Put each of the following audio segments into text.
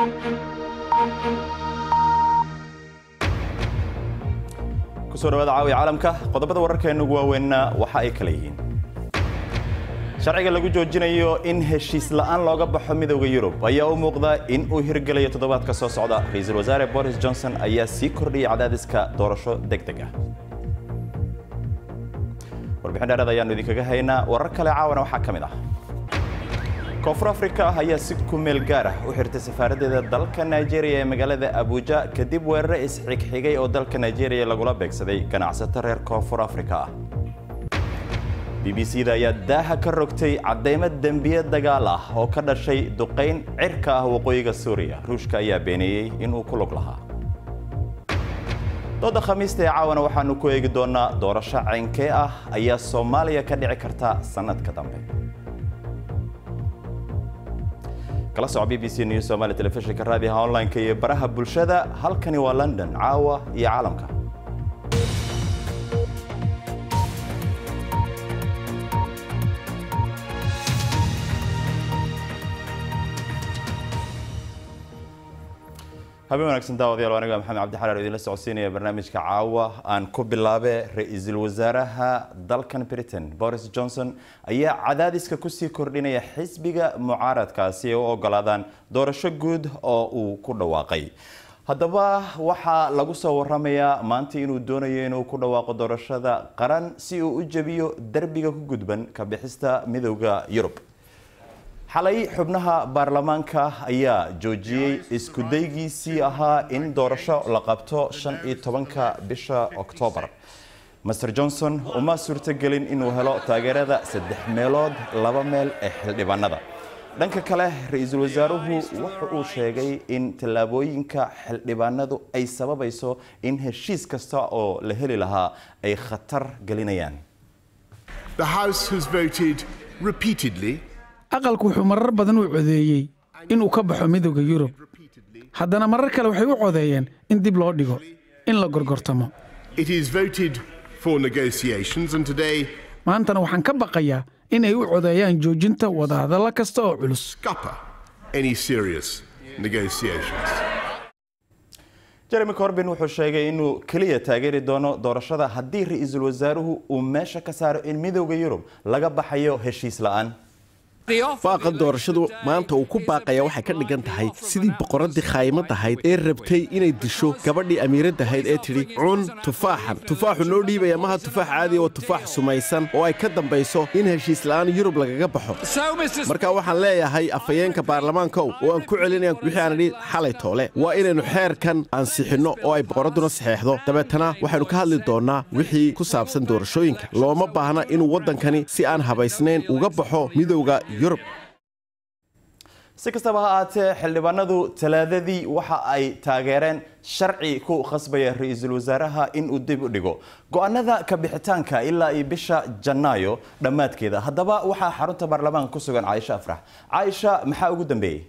kusoo dhawaada caawiya caalamka qodobada wararkeena ugu waaweynna waxa ay kala yihiin sharciga lagu joojinayo in heshiis la'aan looga baxo midowda yurub ayaa u muuqda in uu hirgelayo toddobaadka soo socda ra-iisul wasaare boris johnson ayaa sii kordhiyay cadaadiska doorasho deg deg ah warbixin dheereed ayaanu idinkaga haynaa warar kale caawana waxaa ka mid ah koonfur afrika ayaa si kumeel gaar ah u xirtay safaaraddeeda dalka nigeria ee magaalada abuja kadib weerare isxigxigay oo dalka nigeria lagula beegsaday ganacsato reer koonfur afrika ah b b c da ayaa daaha ka rogtay caddaymo dembiye dagaal ah oo ka dhashay duqayn cirka ah waqooyiga suuriya ruushka ayaa beeneeyey inuu ku lug lahaa dooda khamiista ee caawana waxaanu ku eegi doonaa doorasho caynkee ah ayaa soomaaliya ka dhici karta sannadka dambe kala soco b b c news somaali telefishinka raadiyaha online-ka iyo baraha bulshada halkani waa london caawa iyo caalamka habeen wanaagsan daawadayaal aniga maxamed cabdi xalaar idinla socodsiinaya barnaamijka caawa aan ku bilaabe ra-iisul wasaaraha dalkan britain boris johnson ayaa cadaadiska kusii kordhinaya xisbiga mucaaradkaasi ay u ogolaadaan doorasho guud oo uu ku dhawaaqay haddaba waxaa lagu soo waramayaa maanta inuu doonayo inuu ku dhawaaqo doorashada qaran si uu u jebiyo derbiga ku gudban ka bixista midowda yurub xalay xubnaha baarlamaanka ayaa joojiyey iskudaygiisii ahaa in doorasho la qabto shan iyo tobanka bisha oktoobar master johnson uma suurtogelin inuu helo taageerada saddex meelood laba meel ee xildhibaanada dhanka kale ra-iisul wasaaruhu wuxa uu sheegay in tallaabooyinka xildhibaanadu ay sababayso in heshiis kasta oo la heli lahaa ay khatar gelinayaan aqalku wuxuu marar badan u codeeyey inuu ka baxo midowda yurub haddana marar kale waxay u codeeyeen in dib loo dhigo in la gorgortamo maantana waxaan ka baqayaa in ay u codeeyaan joojinta wadahadalla kasta oo culus jeremy corbin wuxuu sheegay inuu keliya taageeri doono doorashada haddii ra-iisul wasaaruhu uu meesha ka saaro in midowda yurub laga baxayo heshiis la'aan baaqa doorashadu maanta uu ku baaqaya waxay ka dhigan tahay sidii boqoraddii khaymad ahayd ee rabtay inay disho gabadhii amiiradda ahayd ee tidhi cun tufaaxan tufaaxu noo dhiibaya maha tufaax caadiya oo tufaax sumaysan oo ay ka dambayso in heshiis la'aan yurub lagaga baxo marka waxaan leeyahay afhayeenka baarlamaankow oo aan ku celinaya wixii aan idhi xalay toole waa inaynu xeerkan ansixinno oo ay boqoradduna saxeexdo dabeetana waxaynu ka hadli doonnaa wixii ku saabsan doorashooyinka looma baahna inuu waddankani si aan habaysnayn uga baxo midowga si kastaba ha ahaatee xildhibaanadu talaadadii waxa ay taageereen sharci ku khasbaya ra-iisul wasaaraha in uu dib u dhigo go-aanada ka bixitaanka ilaa iyo bisha janaayo dhammaadkeeda haddaba waxaa xarunta baarlamaanka ku sugan caaisha afrax caaisha maxaa ugu dambeeyey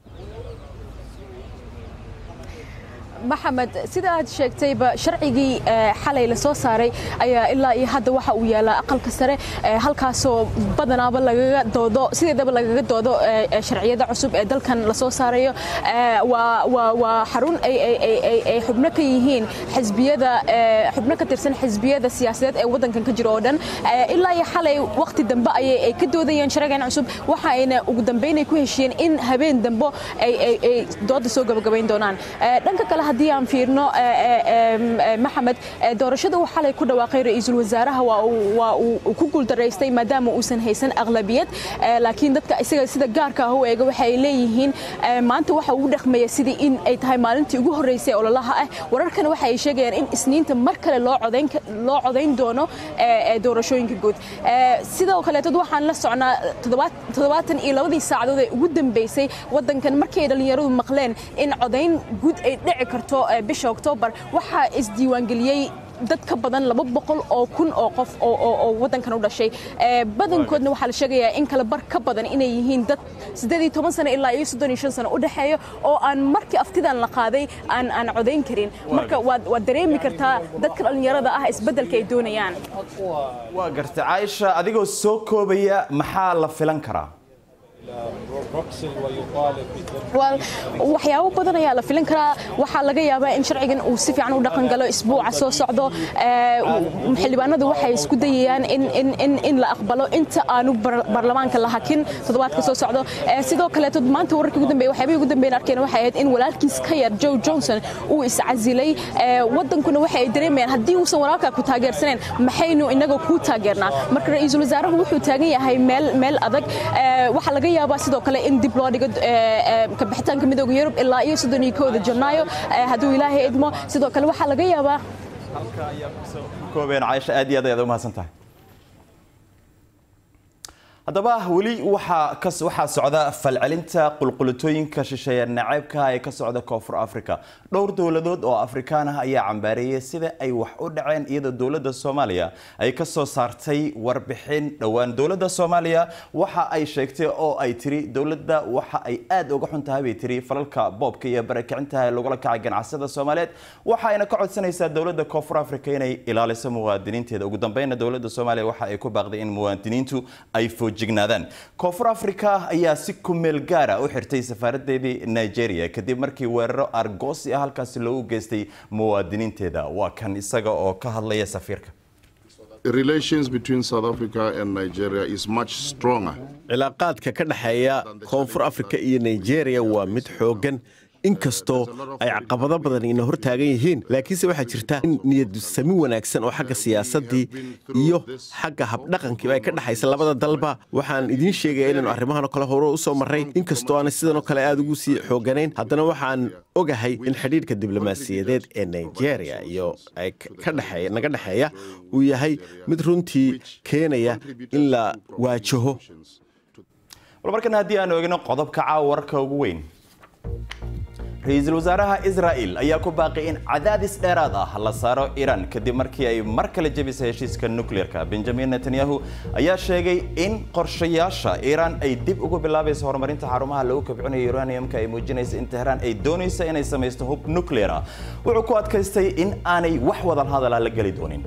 maxamed sida aad sheegtayba sharcigii xalay la soo saaray ayaa ilaa iyo hadda waxa uu yaalaa aqalka sare halkaasoo badanaaba lagaga doodo sideedaba lagaga doodo sharciyada cusub ee dalkan la soo saarayo waa xarun ay xubno ka yihiin xisbiyada xubno ka tirsan xisbiyada siyaasadeed ee waddankan ka jiro oo dhan ilaa iyo xalay waqti dambe ayay ka doodayeen sharcigan cusub waxa ayna ugu dambeyn ay ku heshiyeen in habeen dambe ay dooda soo gabagabayn doonaan dhanka kale haddii aan fiirno maxamed doorashada uu xalay ku dhawaaqay ra-iisul wasaaraha waa uu ku guuldaraystay maadaama uusan haysan aqlabiyad laakiin dadka isaga sida gaarka ah u eega waxa ay leeyihiin maanta waxa uu dhaqmaya sidii in ay tahay maalintii ugu horreysay ololaha ah wararkana waxa ay sheegayaan in isniinta mar kale loo codayn doono doorashooyinka guud sidoo kaleetod waxaan la socnaa toddobaatan iyo labadii saacadood ee ugu dambeysay waddankan markii ay dhallinyaradu maqleen in codayn guud ay dhici karto bisha oktoobar waxaa isdiiwaangeliyey dad ka badan laba boqol oo kun oo qof oo waddankan u dhashay badankoodna waxaa la sheegayaa in kale bar ka badan inay yihiin dad siddeed iyo toban sano ilaa iyo soddon iyo shan sano u dhexeeya oo aan markii aftidan la qaaday aan aan codayn karin marka waad waad dareemi kartaa dadka dhallinyarada ah isbeddelka ay doonayaan waa garta caaisha adigoo soo koobaya maxaa la filan karaa waxyaabo badan ayaa la filin karaa waxaa laga yaabaa in sharcigan uu si fiican u dhaqan galo isbuuca soo socdo xildhibaanadu waxay isku dayayaan in la aqbalo inta aanu baarlamaanka la hakin toddobaadka soo socdo sidoo kaleeto maanta wararkii ugu dambeeyay waxyaabihii ugu dambeeyay arkeen waxay ahayd in walaalkiis ka yar Joe Johnson uu iscasilay wadankuna waxay dareemayaan haddii uusan walaalkaa ku taageersaneen maxaynu inaga ku taageernaa marka ra'iisul wasaaruhu wuxuu taagan yahay meel meel adag waxaa laga yaabaa sidoo kale in dib loo dhigo kabixitaanka midooda yurub ilaa iyo soddon iyo kooda janaayo hadduu ilaahay idmo sidoo kale waxaa laga yaabaa halka ayaa kusoo koobeen caaisha aad iyo aad ayaad u mahadsan tahay haddaba weli waxaa waxaa socda falcelinta qulqulitooyinka shisheeye naceybka ee ka socda koonfur africa dhowr dowladood oo afrikaan ah ayaa cambaareeyay sida ay wax u dhaceen iyadoo dowladda soomaaliya ay ka soo saartay warbixin dhowaan dowladda soomaaliya waxa ay sheegtay oo ay tiri dowladda waxa ay aad uga xun tahay bay tiri falalka boobka iyo barakicinta ee lagula kacay ganacsada soomaaliyeed waxa ayna ka codsanaysaa dowladda koonfur africa inay ilaaliso muwaadiniinteeda ugu dambeynna dowladda soomaaliya waxa ay ku baaqday in muwaadiniintu ay foojignaadaan koonfur africa ayaa si kumeel gaara u xirtay safaaradeedii nigeria kadib markii weeraro argoosi ah halkaasi loogu geystay muwaadiniinteeda waa kan isaga oo ka hadlaya safiirka relations between South Africa and Nigeria is much stronger. cilaaqaadka ka dhexeeya koonfur afrika iyo nigeria waa mid xooggan inkastoo ay caqabado badan ina hor taagan yihiin laakiinse waxaa jirta in niyadsami wanaagsan oo xagga siyaasaddii iyo xagga habdhaqankiiba ay ka dhexaysa labada dalba waxaan idiin sheegaya inaynu arrimahanoo kale hore u soo marray inkastoo aanay sidanoo kale aad ugu sii xooganayn haddana waxaan ogahay in xidhiidhka diblomaasiyadeed ee nigeria iyo ay ka dhexeeya naga dhexeeya uu yahay mid runtii keenaya in la waajaho bal markan haddii aan eegno qodobka caawa wararka ugu weyn ra-iisul wasaaraha israa'il ayaa ku baaqay in cadaadis dheeraad ah la saaro iiraan kadib markii ay mar kale jebisay heshiiska nukleerka benjamin netanyahu ayaa sheegay in qorshayaasha iiraan ay dib ugu bilaabayso horumarinta xarumaha lagu kabcinayo uraniumka ay muujinaysa in tehraan ay doonayso inay samaysto hub nukleer ah wuxuu ku adkaystay in aanay wax wadal hadala la geli doonin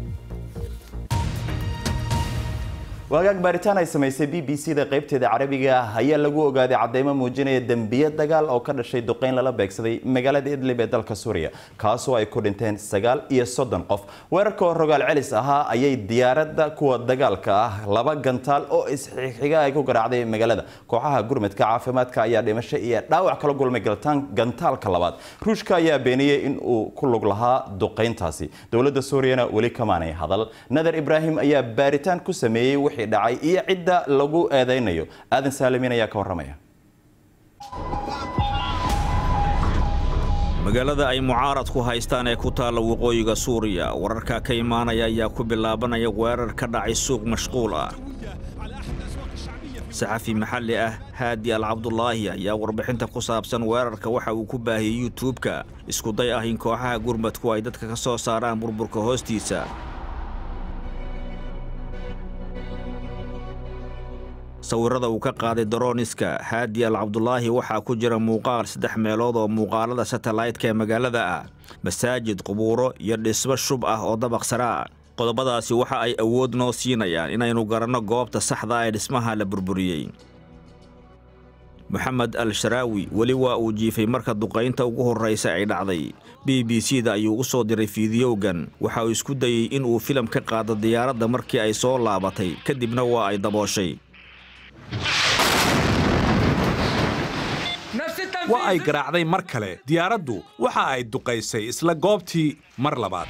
waagaag baaritaan ay samaysay b b c da qaybteeda carabiga ah ayaa lagu ogaaday cadeymo muujinaya dembiye dagaal oo ka dhashay duqeyn lala beegsaday magaalada idlib ee dalka suuriya kaasoo ay ku dhinteen sagaal iyo soddon qof weerarka oo rogaal celis ahaa ayay diyaaradda kuwa dagaalka ah laba gantaal oo isxixiga ay ku garaacday magaalada kooxaha gurmadka caafimaadka ayaa dhimasho iyo dhaawac kala gulmay gantaalka labaad ruushka ayaa beeniyey in uu ku lug lahaa duqeyntaasi dowladda suuriyana weli kamaanay hadal nadar ibraahim ayaa baaritaan ku sameeyey dhacay iyo cidda lagu eedeynayo aadan saalimin ayaa ka warramaya magaalada ay mucaaradku haystaan ee ku taalla waqooyiga suuriya wararka ka imaanaya ayaa ku bilaabanaya weerar ka dhacay suuq mashquul ah saxafi maxalli ah haadi al cabdulaahi ayaa warbixinta ku saabsan weerarka waxa uu ku baahiyey yutuubka iskuday ah in kooxaha gurmadku ay dadka ka soo saaraan burburka hoostiisa sawirrada uu ka qaaday daroniska haadi al cabdulaahi waxaa ku jira muuqaal saddex meelood oo muuqaalada satellaytka ee magaalada ah masaajid qubuuro iyo dhismo shub ah oo dabaq sare ah qodobadaasi waxa ay awood noo siinayaan inaynu garanno goobta saxda ee dhismaha la burburiyey moxamed al sharaawi weli waa uu jiifay marka duqaynta ugu horraysa ay dhacday b b c da ayuu u soo diray fiidiyowgan waxa uu isku dayey in uu filim ka qaado diyaaradda markii ay soo laabatay kadibna waa ay dabooshay waa ay garaacday mar kale diyaaraddu waxa ay duqaysay isla goobtii mar labaad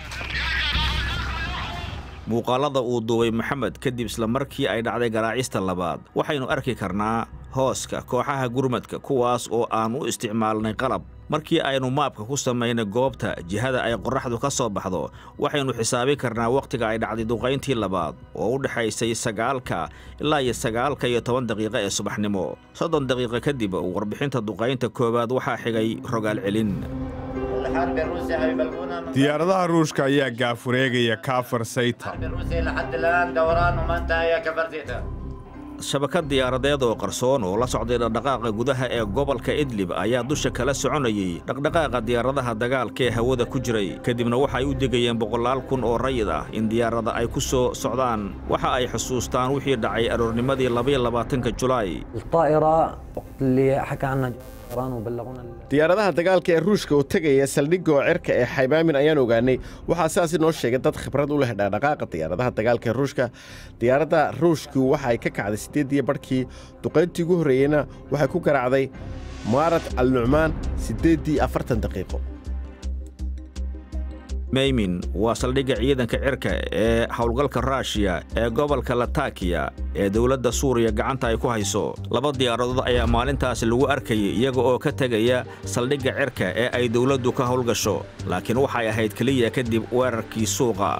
muuqaalada uu duubay maxamed kadib isla markii ay dhacday garaacista labaad waxaynu arki karnaa hooska kooxaha gurmadka kuwaas oo aan u isticmaalnay qalab markii aynu maabka ku samaynay goobta jihada ay qorraxdu ka soo baxdo waxaynu xisaabi karnaa wakhtiga ay dhacday duqayntii labaad oo u dhexaysay sagaalka ilaa iyo sagaalka iyo toban daqiiqo ee subaxnimo soddon daqiiqo kadib warbixinta duqaynta koowaad waxaa xigay rogaal celin diyaaradaha ruushka ayaa gaafureegaya kaafar sayta shabakad diyaaradeed oo qarsoon oo la socday dhaqdhaqaaqa gudaha ee gobolka idlib ayaa dusha kala soconayey dhaqdhaqaaqa diyaaradaha dagaalka ee hawada ku jiray kadibna waxa ay u degayeen boqolaal kun oo rayid ah in diyaarada ay ku soo socdaan waxa ay xusuustaan wixii dhacay aroornimadii labaatanka julaay diyaaradaha dagaalka ee ruushka oo tegaya saldhigga oo cirka ee xaybaamin ayaan ogaanay waxaa sidaasi noo sheegay dad khibrad u leh dhaqdhaqaaqa diyaaradaha dagaalka ee ruushka diyaaradda ruushku waxa ay ka kacday siddeediyo barhkii duqayntii ugu horreeyeyna waxay ku garaacday muarat al nucmaan siddeeddii afartan daqiiqo meymin waa saldhigga ciidanka cirka ee howlgalka raashiya ee gobolka latakiya ee dowladda suuriya gacanta ay ku hayso laba diyaaradood ayaa maalintaasi lagu arkayay iyaga oo ka tegaya saldhigga cirka ee ay dowladdu ka howlgasho laakiin waxay ahayd keliya kadib weerarkii suuqa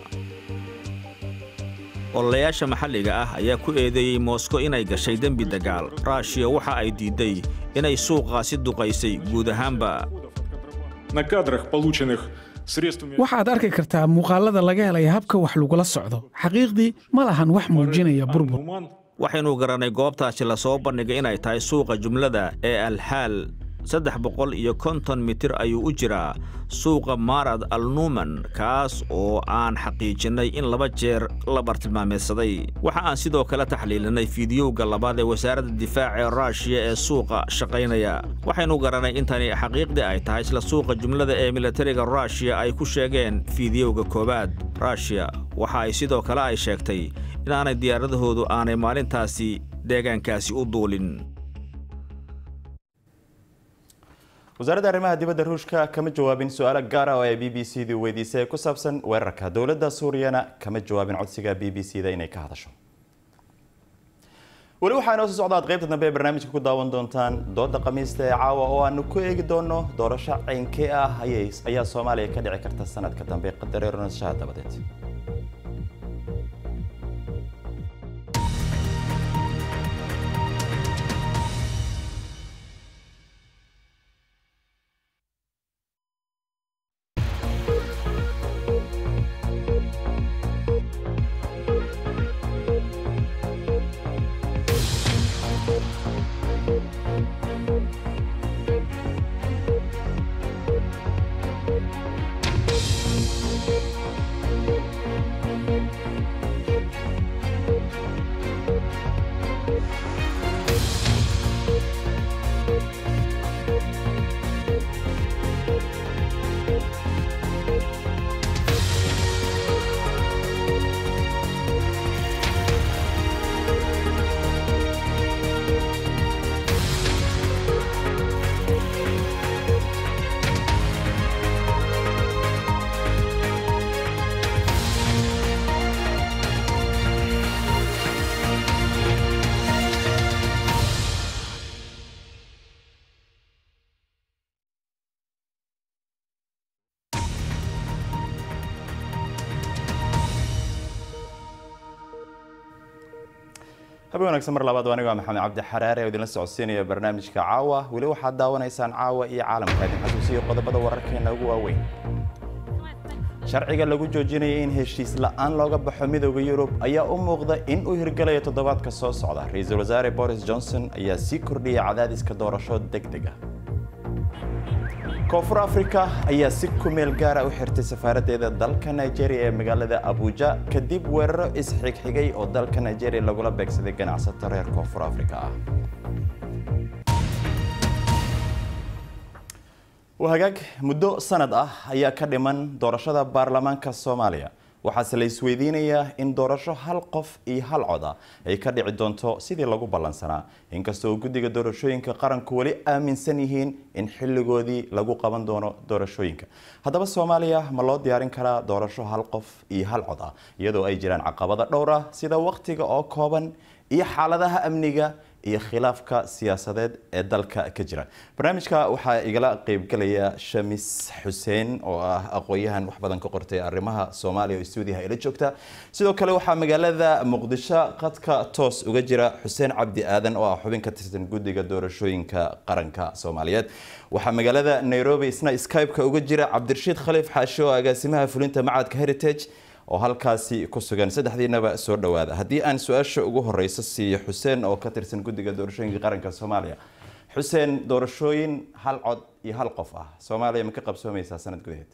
ololayaasha maxalliga ah ayaa ku eedeeyey moskow inay gashay dembi dagaal raashiya waxa ay diidday inay suuqaasi duqaysay guud ahaanba waxaad arki kartaa muuqaalada laga helaya habka wax lagula socdo xaqiiqdii ma lahan wax muujinaya burbur waxaynu garannay goobtaasi la soo bandhigay inay tahay suuqa jumlada ee alxaal saddex boqol iyo konton mitir ayuu u jiraa suuqa maarad al nuuman kaas oo aan xaqiijinnay in laba jeer la bartilmaameedsaday waxa aan sidoo kale taxliilinay fiidiyowga labaad ee wasaaradda difaaca ee raashiya ee suuqa shaqaynaya waxaynu garannay intani xaqiiqdii ay tahay isla suuqa jumlada ee militariga raashiya ay ku sheegeen fiidiyowga koowaad raashiya waxa ay sidoo kale ay sheegtay inaanay diyaaradahoodu aanay maalintaasi deegaankaasi u duulin wasaaradda arrimaha dibadda ruushka kama jawaabin su-aalo gaara oo ay b b c du weydiisay ku saabsan weerarka dowladda suuriyana kama jawaabin codsiga b b c da inay ka hadasho weli waxaa inoo soo socdaad qaybta dambe ee barnaamijka ku daawan doontaan dooda khamiista ee caawa oo aanu ku eegi doono doorasho ceynkee ah ayaa soomaaliya ka dhici karta sanadka dambe qadareer noshaha dabadeed habe wanaagsan mar labaad aniga maxamed cabdi xaraare oo idinla socodsiinaya barnaamijka caawa weli waxaad daawanaysaan caawa iyo caalamka idin xasuusiyo qodobada wararkeena ugu waaweyn sharciga lagu joojinaya in heshiis la'aan looga baxo midooda yurub ayaa u muuqda in uu hirgalayo toddobaadka soo socda ra-iisul wasaare boris johnson ayaa sii kordhiyay cadaadiska doorasho deg deg ah koonfur africa ayaa si ku meel gaara u xirtay safaaraddeeda dalka nigeria ee magaalada abuja kadib weeraro isxigxigay oo dalka nigeria lagula beegsaday ganacsato reer koonfur africa ah hagaag muddo sanad ah ayaa ka dhiman doorashada baarlamaanka soomaaliya waxaase la isweydiinayaa in doorasho hal qof iyo hal cod ah ay ka dhici doonto sidii lagu ballansanaa inkastoo guddiga doorashooyinka qaranku weli aaminsan yihiin in xilligoodii lagu qaban doono doorashooyinka haddaba soomaaliya ma loo diyaarin karaa doorasho hal qof iyo hal cod ah iyadoo ay jiraan caqabado dhowr ah sida waqtiga oo kooban iyo xaaladaha amniga iyo khilaafka siyaasadeed ee dalka ka jira barnaamijka waxaa igala qeybgelaya shamis xuseen oo ah aqoon-yahan wax badan ka qortay arrimaha soomaaliya oo stuudiyaha ila joogta sidoo kale waxaa magaalada muqdisho qadka toos uga jira xuseen cabdi aadan oo ah xubin ka tirsan guddiga doorashooyinka qaranka soomaaliyeed waxaa magaalada nairobi isna skype-ka uga jira cabdirashiid khaliif xaashe oo agaasimaha fulinta macadka heritage oo halkaasi ku sugan saddexdiinaba soo dhowaada haddii aan su-aasha ugu horeysa siiyo xuseen oo ka tirsan guddiga doorashooyinka qaranka soomaaliya xuseen doorashooyin hal cod iyo hal qof ah soomaaliya ma ka qabsoomeysaa sanad gudaheed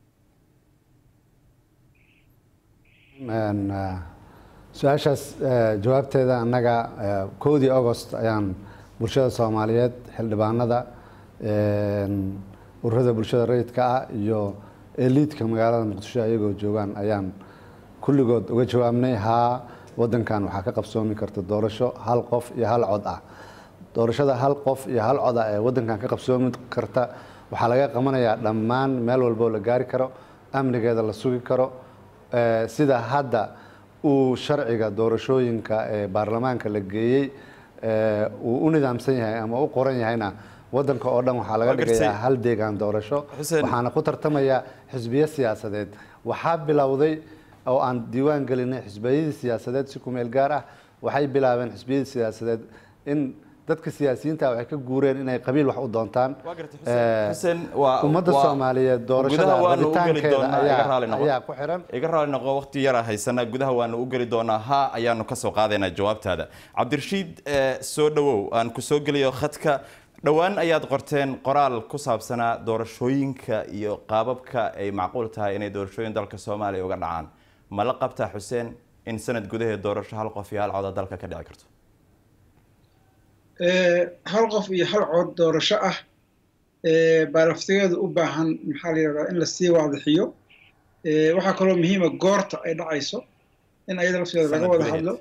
su-aashaas jawaabteeda annaga kowdii agost ayaan bulshada soomaaliyeed xildhibaanada ururada bulshada rayidka ah iyo eliidka magaalada muqdisho ayagoo joogaan ayaan kulligood uga jawaabnay haa wadankan waxaa ka qabsoomi karta doorasho hal qof iyo hal cod ah doorashada hal qof iyo hal cod ah ee wadankan ka qabsoomi karta waxaa laga qabanayaa dhammaan meel walboo la gaari karo amnigeeda la sugi karo sida hadda uu sharciga doorashooyinka ee baarlamaanka la geeyey uu u nidaamsan yahay ama u qoran yahayna wadanka oo dhan waxaa laga dhigayaa hal deegaan doorasho waxaana ku tartamaya xisbiyo siyaasadeed waxaa bilowday oo aan diiwaan gelinay xisbiyadii siyaasadeed si kumeel gaar ah waxay bilaabeen xisbiyadii siyaasadeed in dadka siyaasiyiinta waxay ka guureen inay qabiil wax u doontaan ummadda soomaaliyeed doorashada rabitaankeeda ayaa ku xiran iga raali noqo waqti yara haysana gudaha waanu u geli doonaa ha ayaanu kasoo qaadaynaa jawaabtaada cabdirashiid soo dhawow aan ku soo geliyo khadka dhowaan ayaad qorteen qoraal ku saabsanaa doorashooyinka iyo qaababka ay macquul tahay inay doorashooyin dalka soomaaliya uga dhacaan ma la qabtaa xuseen in sanad gudaheed doorasho hal qof iyo hal coda dalka ka dhici karto hal qof iyo hal cod doorasho ah baa laftigeedu u baahan maxaa la yidhahdaa in lasii waadixiyo waxaa kaloo muhiima goorta ay dhacayso in ayada lafteeda laga wada hadlo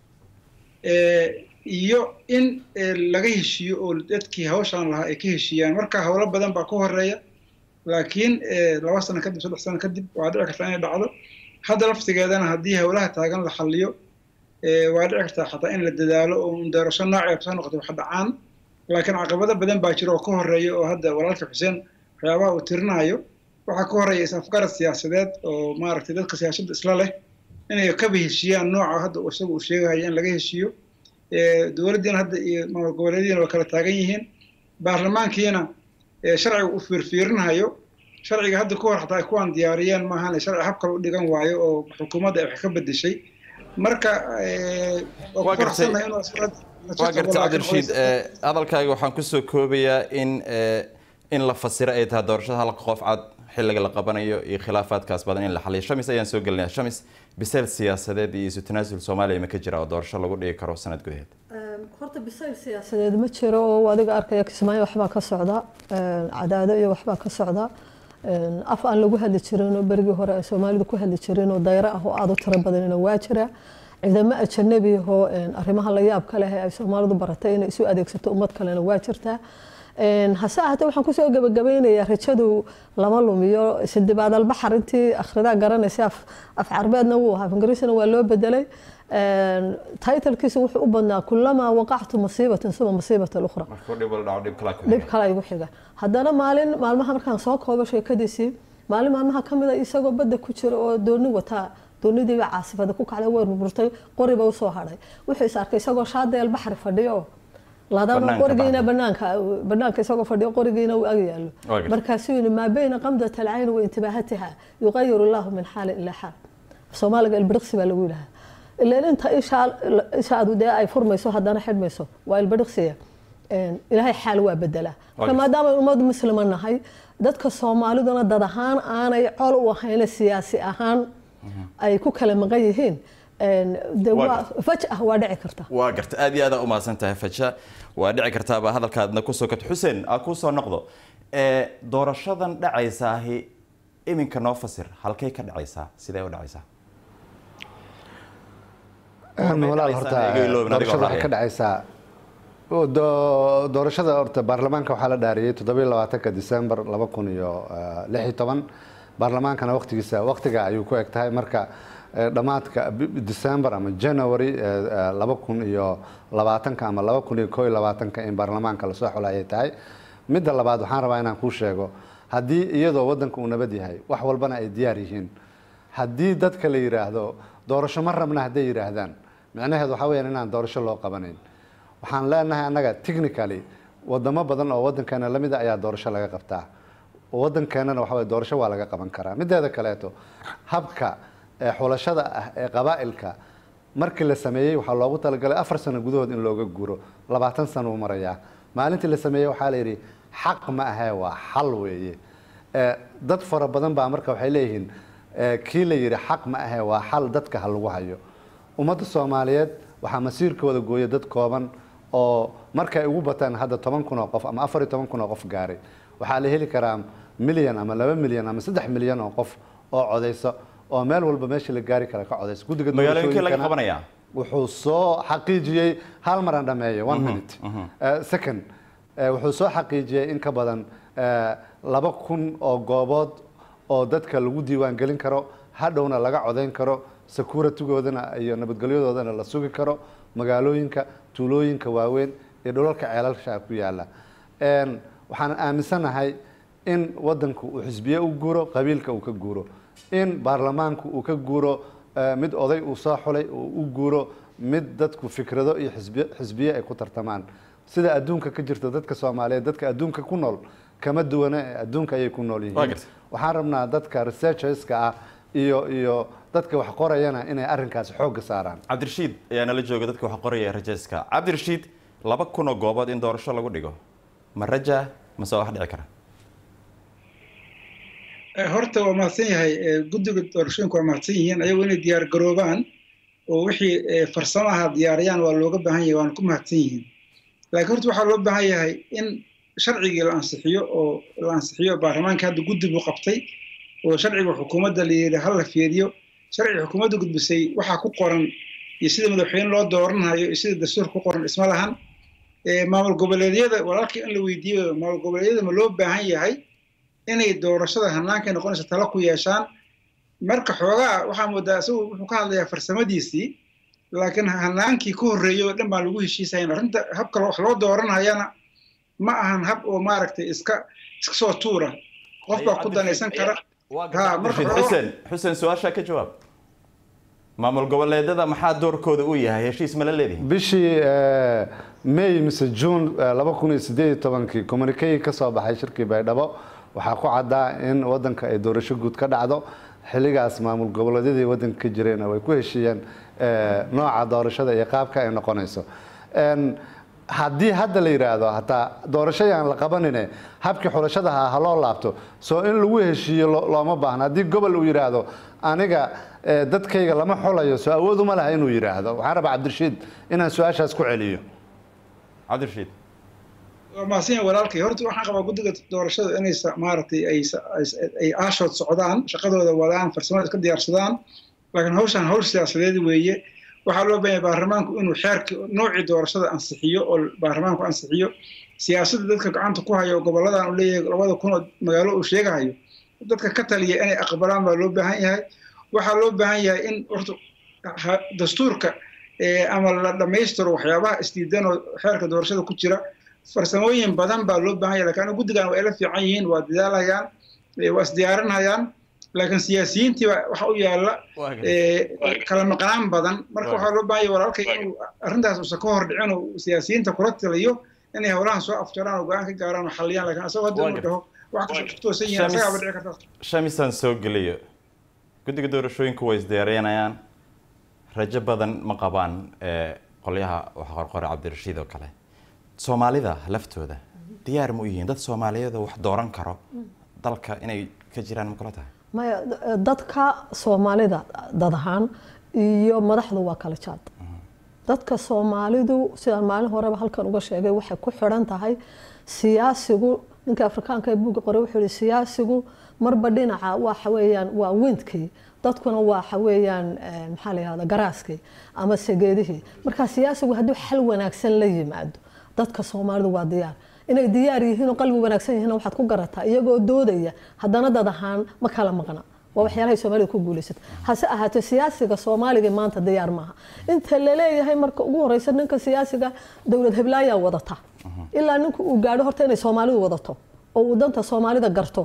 iyo in laga heshiiyo oo dadkii hawshaan lahaa ay ka heshiiyaan marka howlo badan baa ka horeeya laakiin laba sano kadib saddex sano kadib waa dhici kartaa inay dhacdo hadda laftigeedana haddii howlaha taagan la xalliyo waa dhici kartaa xataa in la dadaalo oo doorasho noocee soo noqoto wax dhacaan laakiin caqabado badan baa jira oo ka horeeya oo hadda walaalka xuseen waxyaabaha uu tirinayo waxaa ka horeeya is-afgarad siyaasadeed oo maaragtay dadka siyaasadda isla leh inay kaba heshiiyaan nooca hadda isaga uu sheegayo in laga heshiiyo dowladdiina hadda iyo maamul goboleedyadiina waa kala taagan yihiin baarlamaankiina sharciga uu fiirfiirinayo sharciga hadda ka hor xataa ay kuwaan diyaariyeen maahan sharci hab kale u dhigan waayo oo xukuumadda ay wax ka bedeshay marka waa gartay cabdirashiid hadalkaaga waxaan kusoo koobayaa in in la fasiro ay tahay doorashada halka qof cad xilliga la qabanayo iyo khilaafaadkaas badan in la xaliyo shamis ayaan soo gelinaya shamis bisayl siyaasadeed iyo isu tanaasul soomaaliya ma ka jira oo doorasho lagu dhigi karo sanad gudaheed horta bisayl siyaasadeed ma jiro oo adiga arkaya kismaayo waxbaa ka socda cadaado iyo waxbaa ka socda af aan lagu hadli jirin oo berigii hore ay soomaalidu ku hadli jireen oo dayro ah oo aada u tiro badanina waa jira ciidamo ajanabi ahoo arrimaha la yaab ka leh ee ay soomaalidu baratay inay isu adeegsato ummad kalena waa jirtaa hase ahaatee waxaan kusoo gabagabeynayaa rajadu lama lumiyo sidibaad albaxar intii akhridaa garanaysa af carbeedna wuu ahaa ingiriisna waa loo bedelay taytalkiisa wuxuu u badnaa kulamaa waqactu masiibatin suma masiibata ukhra dhib kale igu xiga haddana maalin maalmaha markaan soo koobo sheekadiisii maalin maalmaha ka mida isagoo badda ku jira oo dooni wataa doonidiiba caasifada ku kacday way burburtay qoriba usoo hadhay wuxuu is arkay isagoo shaadeel baxri fadhiyo ladana qorigiina banaanka banaanka isagoo fadhiyo qorigiina uu ag yaalo markaasuu yidhi maa bayna qamdat alcayn wa intibaahatiha yuqayiru allahu min xaalin ilaa xaal soomaaliga ilbiriqsi baa lagu yidhahaa ilaan inta ishaadu dee ay furmayso haddana xidhmayso waa ilbiriqsiya ilaahay xaal waa bedelaa marka maadaama ummad muslima nahay dadka soomaaliduna dad ahaan aanay col u ahayna siyaasi ahaan ay ku kala maqan yihiin fajah waa dhici karta waa garta aad iyo aad u mahadsan tahay faja waa dhici kartaaba hadalkaadna kusoo kato xuseen aa kusoo noqdo doorashadan dhacaysaahi iminka noo fasir halkay ka dhacaysaa sidee u dhacaysaa walaal horta doorashada waxay ka dhacaysaa doorashada horta baarlamaanka waxaa la dhaariyey toddobiyo labaatanka december laba kun iyo lix iyo toban baarlamaankana waqtigiisa waqtiga ayuu ku eg tahay marka dhammaadka december ama january laba kun iyo labaatanka ama laba kun iyo koo iyo labaatanka in baarlamaanka lasoo xulayay tahay midda labaad waxaan rabaa inaan kuu sheego haddii iyadoo waddanka uu nabad yahay wax walbana ay diyaar yihiin haddii dadka la yidhaahdo doorasho ma rabna hadday yidhaahdaan micnaheedu waxaa weyaan inaan doorasho loo qabanayn waxaan leenahay annaga technically wadamo badan oo waddankeena lamid a ayaa doorasho laga qabtaa waddankeenana waxa weye doorasho waa laga qaban karaa mideeda kaleeto habka ee xulashada ah ee qabaa'ilka markii la sameeyey waxaa loogu talagalay afar sano gudahood in looga guuro labaatan sano uu marayaa maalintii la sameeyey waxaa la yidhi xaq ma ahee waa xal weeye Eh, dad fara badan baa marka waxay leeyihiin eh, kii la yidhi xaq ma ahee waa xal dadka ha lagu hayo ummadda soomaaliyeed waxaa masiirkooda gooya dad kooban oo markay ugu bataan hadda toban kun oo qof ama afar iyo toban kun oo qof gaaray waxaa la heli karaa milyan ama laba milyan ama saddex milyan oo qof oo codaysa oo meel walba meesha la gaari kara ka codaysa guddiga magaalooyinkii laga doorashooyinkana qabanayaa wuxuu soo xaqiijiyey hal mar aan dhameeyo one minute Eh, second eh, wuxuu soo xaqiijiyey in ka badan eh, laba kun oo goobood oo dadka lagu diiwaan gelin karo hadhowna laga codayn karo securitygoodana iyo nabadgelyadoodana la sugi karo magaalooyinka tuulooyinka waaweyn iyo dhulalka ceelalsha ku yaala En, waxaan aaminsanahay in wadanku uu xisbiye u guuro qabiilka uu ka guuro in baarlamaanku uu ka guuro eh, mid oday uu soo xulay uu u guuro mid dadku fikrado iyo xisbiye xisbiye ay ku tartamaan sida adduunka ka jirta dadka soomaaliyeed dadka adduunka ku nool kama duwana ee adduunka ayay ku nool Waa yihiin gartay. waxaan rabnaa dadka researcherska ah iyo iyo dadka wax qorayana inay arrinkaas xoogga saaraan cabdirashiid ayaa nala jooga dadka wax qoraya rajeeska cabdirashiid laba kun oo goobood in doorasho lagu dhigo ma raja mase waa wax dhici kara Eh, horta waa mahadsan yahay eh, guddiga doorashooyinka waa mahadsan yihiin ayagoo inay diyaar garoobaan oo wixii eh, farsamaha diyaariyaan waa looga baahan yahay waana ku mahadsan yihiin laakiin horta waxaa loo baahan yahay in sharcigii la ansixiyo oo la ansixiyo baarlamaanka hadda guddi buu qabtay oo sharciga xukuumadda la yidhi ha la fiiriyo sharciga xukuumadda gudbisay waxaa ku qoran iyo sida madaxweyne loo dooranayo iyo sida dastuurka ku qoran isma lahan Eh, maamul goboleedyada walaalkii in la weydiiyo maamul goboleedyada ma loo baahan yahay inay doorashada hannaankay noqonaysa talo ku yeeshaan marka xoogaa waxaa moodaa isagu wuxuu ka hadlayaa farsamadiisii laakiin hannaankii ka horreeyay oo dhan baan lagu heshiisahayn arrinta habka wax loo dooranayana ma ahan hab oo maaragtay iska iska soo tuura qof baa ku danaysan kara ha marka cabdirashiid xuseen xuseen su-aashaa ka jawaab maamul goboleedyada maxaa doorkooda u yahay heshiis ma la leedihin bishii eh, may mise june eh, laba kun iyo sideed iyo tobankii communique ka soo baxay shirkii baydhabo waxaa ku caddaa in wadanka ay doorasho guud ka dhacdo xilligaas maamul goboleedyadii wadanka ka jireen way ku heshiiyeen eh, nooca doorashada iyo qaabka ay noqonayso En, haddii hadda la yidhaahdo hataa doorashadaan la qabanine habkii xulashadaha ha loo laabto soo in lagu heshiiyo lo- looma baahna haddii gobol uu yidhaahdo aniga eh, dadkayga lama xulayo soo awood uma laha inuu yidhaahdo waxaan rabaa cabdirashiid inaan su-aashaas ku celiyo cabdirashiid waa mahadsan yahay walaalkay horta waxaan qabaa guddiga doorashada inay sa- maaragtay ay sa- ay- ay aashood socdaan shaqadooda wadaan farsamada iska diyaarsadaan laakiin hawshan hawl siyaasadeed weeye waxaa loo baahan yahay baarlamaanku inuu xeerkii noocii doorashada ansixiyo oo baarlamaanku ansixiyo siyaasadda dadka gacanta ku hayo oo goboladan uu leeyahay labada kun oo magaalo uu sheegahayo dadka ka taliya inay aqbalaan baa loo baahan yahay waxaa loo baahan yahay in horta ha- dastuurka eh, ama la dhammaystiro waxyaabaha isdiidan oo xeerka doorashada ku jira farsamooyin badan baa loo baahan yahay laakiin aniga guddigan waa ila fiican yihiin waa dadaalhayaan eh, waa isdiyaarinayaan laakiin siyaasiyiintii baa waxa u yaalla eh, kala maqnaan badan marka waxaa loo baahan yahay walaalkay inuu arrintaas uusan ka hor dhicin oo siyaasiyiinta kula taliyo inay howlahan soo afjaraan oo go-aan ka gaaraan oo xalliyaan laakiin asagoo hadda inuu dhaho wax kasoo ku toosan yihiin asagaaba dhici karta shamisaan soo geliyo guddiga doorashooyinku way isdiyaarinayaan rajo badan ma qabaan ee qolyaha waxa qorqore cabdirashiid oo kale soomaalida laftooda diyaar ma u yihiin dad soomaaliyeed oo wax dooran karo dalka inay ka jiraan ma kula tahay maya dadka soomaalida dad ahaan iyo madaxdu waa kala jaad dadka soomaalidu sidaan maalin horeba halkan uga sheegay waxay ku xidhan tahay siyaasigu ninka afrikaanka ee buugga qoray wuxuu yihi siyaasigu marba dhinaca waxa weeyaan waa windkii dadkuna waxa weeyaan eh, maxaa la yihahda garaaskii ama segeedihii marka siyaasigu hadduu xal wanaagsan la yimaado dadka soomaalidu waa diyaar inay diyaar yihiin oo qalbi wanaagsan yihiin waxaad ku garataa iyagoo doodaya haddana dad ahaan ma kala maqna waa waxyaalahay soomaalida ku guulaysata hase ahaatee siyaasiga soomaaliga maanta diyaar maaha inta laleeyahay marka ugu horeysa ninka siyaasiga dowlad heblaayaa wadata ilaa ninku uu gaadho horta inay soomaalidu wadato oo uu danta soomaalida garto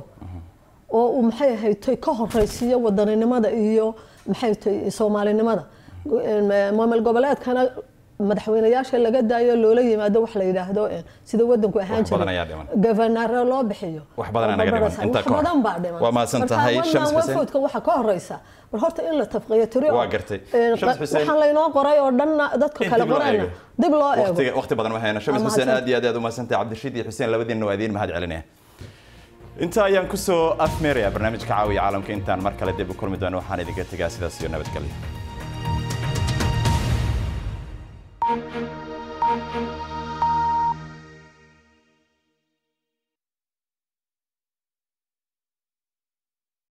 oo uu maxay ahaytay ka horeysiiyo wadaninimada iyo maxay tahay soomaalinimada maamul goboleedkana madaxweynayaasha laga daayo loola yimaado wax la yidhaahdo eh, sida wadanku ahaan Wax badan ayaa jiray dhiman. govanaro loo bixiyo Wax badan ayaa naga dhiman. Wax Intaa ka hor. badan baa dhiman Waa mahadsan Marka tahay, one Shams man, one Xuseen. vote-ka waxaa ka horeysa bal horta in la tafqiyo tiri oo, Waa gartay. eh, Shams Xuseen. waxaan laynoo qoray oo dhanna dadka In kale dib loo qorayna eego. dib loo eego waqtiga waqti badan ma hayno shams Waa xuseen mahadsan. aad iyo aad aad u mahadsantahay cabdirashiid iyo xuseen labadiinna waa idiin mahad celinaya inta ayaan kusoo afmeeraya barnaamijka caawiya caalamka intaan mar kale dib u kulmi doono waxaan idinka tegaa sidaas iyo nabadgelyo